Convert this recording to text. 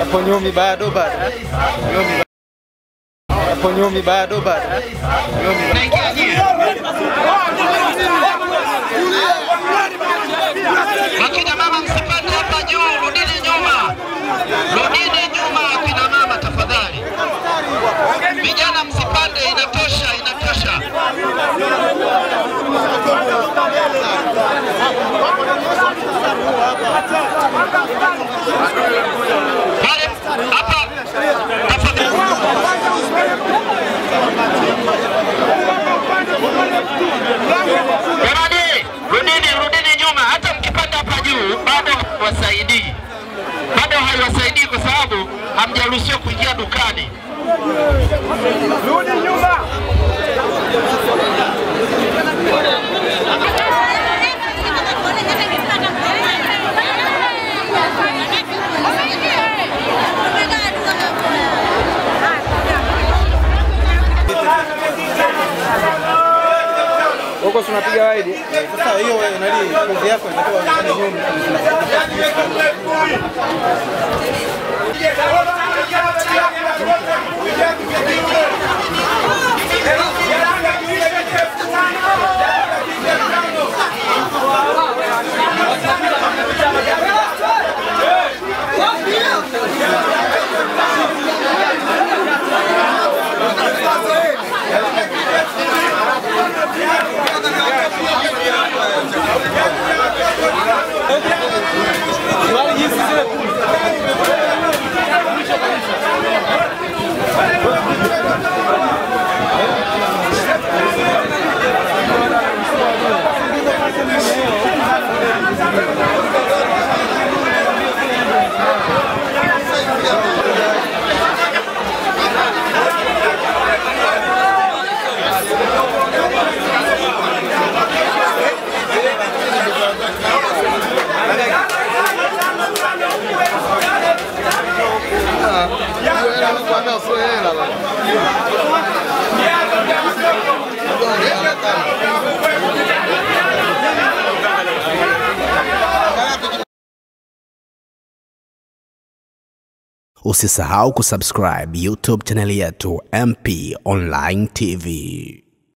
Hapo nyumi bado bado. Nyumi bado. Hapo nyumi bado bado. Nyumi bado. Akina mama msipande hapa juu, rudini nyuma, rudini nyuma, akina mama tafadhali. Vijana msipande, inatosha, inatosha. Pale hapa tafadhali. Jamani, rudini, rudini nyuma. Hata mkipanda hapa juu bado hawasaidii, bado haiwasaidii kwa sababu hamjaruhusiwa kuingia dukani. Huko tunapiga wide. Sasa hiyo nani kozi yako inatakiwa ifanye nyumi. Usisahau kusubscribe YouTube chaneli yetu MP Online TV.